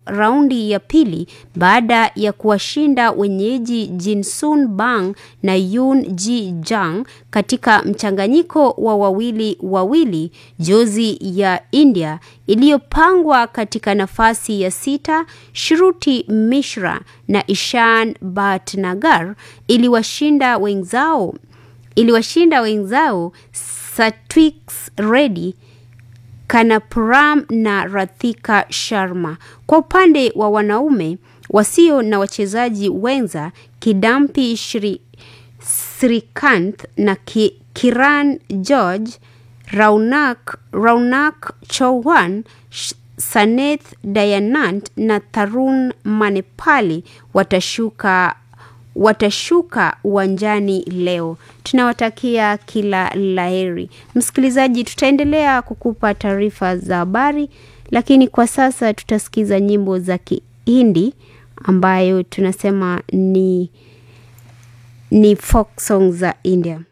raundi ya pili baada ya kuwashinda wenyeji Jinsun Bang na Yoon Ji Jang katika mchanganyiko wa wawili wawili. Jozi ya India iliyopangwa katika nafasi ya sita, Shruti Mishra na Ishan Bhatnagar iliwashinda wenzao iliwashinda wenzao Satwik Reddy Kanapuram na Rathika Sharma. Kwa upande wa wanaume wasio na wachezaji wenza, Kidampi Shri Srikanth na Ki, Kiran George, Raunak, Raunak Chauhan, Saneth Dayanant na Tarun Manepali watashuka watashuka uwanjani leo. Tunawatakia kila laheri. Msikilizaji, tutaendelea kukupa taarifa za habari, lakini kwa sasa tutasikiza nyimbo za Kihindi ambayo tunasema ni ni folk songs za India.